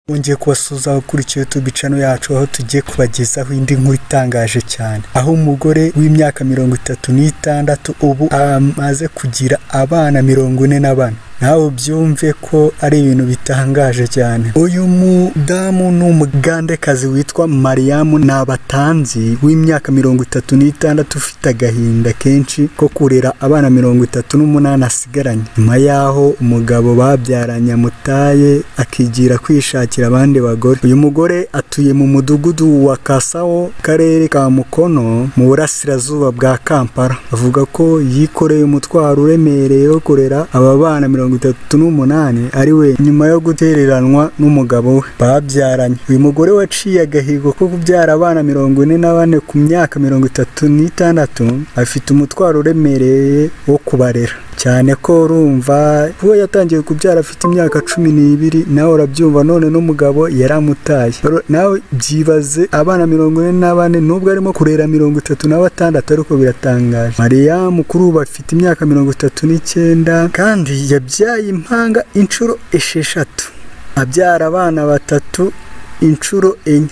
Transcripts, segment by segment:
Twongeye kubasuhuza abakurikiye YouTube channel yacu aho tugiye kubagezaho indi nkuru itangaje cyane aho umugore w'imyaka mirongo itatu n'itandatu ubu amaze kugira abana mirongo ine na bane nawe ubyumve ko ari ibintu bitangaje cyane uyu mudamu ni umugandekazi witwa mariyamu nabatanzi w'imyaka mirongo itatu n'itandatu ufite agahinda kenshi ko kurera abana mirongo itatu n'umunani asigaranye nyuma y'aho umugabo babyaranye amutaye akigira kwishakira abandi bagore uyu mugore atuye mu mudugudu wa kasawo karere ka mukono mu burasirazuba bwa kampala avuga ko yikoreye umutwaro uremereye wo kurera aba bana mirongo itatu n'umunani ari we nyuma yo gutereranwa n'umugabo we babyaranye uyu mugore waciye agahigo ko kubyara abana mirongo ine na bane ku myaka mirongo itatu n'itandatu afite umutwaro uremereye wo kubarera cyane ko urumva we yatangiye kubyara afite imyaka cumi n'ibiri nawe urabyumva none n'umugabo yaramutaye nawe byibaze abana mirongo ine na bane nubwo arimo kurera mirongo itatu na batandatu ariko biratangaje mariyamu kuri ubu afite imyaka mirongo itatu n'icyenda kandi yabyaye impanga inshuro esheshatu abyara abana batatu inshuro enye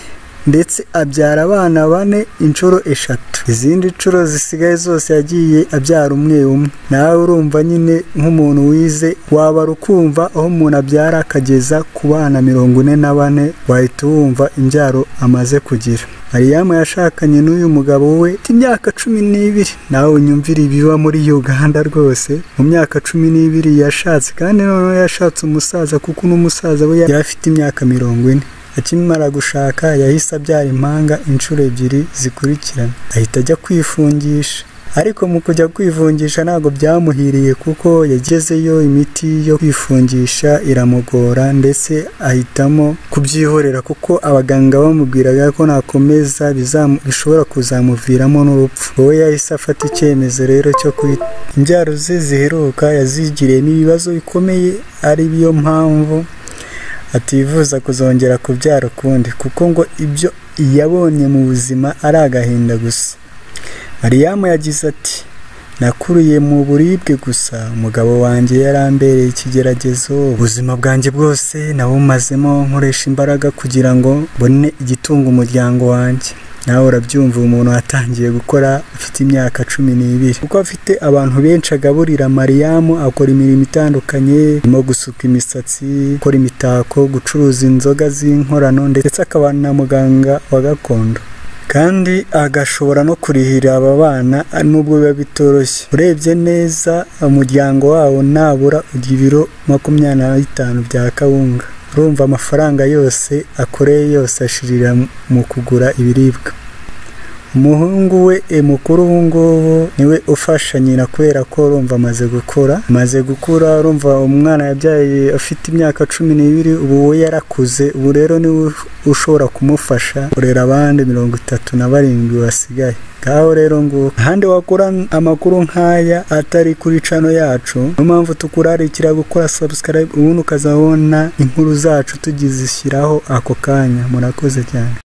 ndetse abyara abana bane inshuro eshatu izindi nshuro zisigaye zose yagiye abyara umwe umwe nawe urumva nyine nk'umuntu wize waba ukumva aho umuntu abyara akageza ku bana mirongo ine na bane wahita wumva imbyaro amaze kugira mariyamu yashakanye n'uyu mugabo we imyaka cumi n'ibiri nawe unyumvira ibiba muri uganda rwose mu myaka cumi n'ibiri yashatse kandi noneho yashatse umusaza kuko n'umusaza we yari afite imyaka mirongo ine akimara gushaka yahise abyara impanga inshuro ebyiri zikurikirana ahita ajya kwifungisha ariko mu kujya kwifungisha ntabwo byamuhiriye kuko yagezeyo imiti yo kwifungisha iramugora ndetse ahitamo kubyihorera kuko abaganga bamubwiraga ko nakomeza bishobora kuzamuviramo n'urupfu wowe yahise afata icyemezo rero cyo kwita imbyaro ze ziheruka yazigiriyemo ibibazo bikomeye ari yo mpamvu atifuza kuzongera kubyara ukundi kuko ngo ibyo yabonye mu buzima ari agahinda gusa mariyamu yagize ati nakuriye mu buribwe gusa umugabo wanjye yarambereye ikigeragezo ubuzima bwanjye bwose nawumazemo nkoresha imbaraga kugira ngo mbone igitunga umuryango wanjye nawe urabyumva umuntu watangiye gukora afite imyaka cumi n'ibiri kuko afite abantu benshi agaburira mariyamu akora imirimo itandukanye irimo gusuka imisatsi gukora imitako gucuruza inzoga z'inkorano ndetse akaba na muganga wa gakondo kandi agashobora no kurihira aba bana nubwo biba bitoroshye urebye neza umuryango wawo nabura ugira ibiro makumyabiri na bitanu bya kawunga urumva amafaranga yose akoreye yose ashirira mu kugura ibiribwa umuhungu we mukuru ubu ngubu niwe ufasha nyina kubera ko urumva amaze gukura amaze gukura urumva umwana yabyaye afite imyaka cumi n'ibiri ubu we yarakuze ubu rero niwe ushobora kumufasha kurera abandi mirongo itatu na barindwi basigaye ngaho rero ngo ahandi wakura amakuru nk'aya atari kuri cano yacu niyo mpamvu tukurarikira gukora subscribe ubundi ukazabona inkuru zacu tugizishyiraho ako kanya murakoze cyane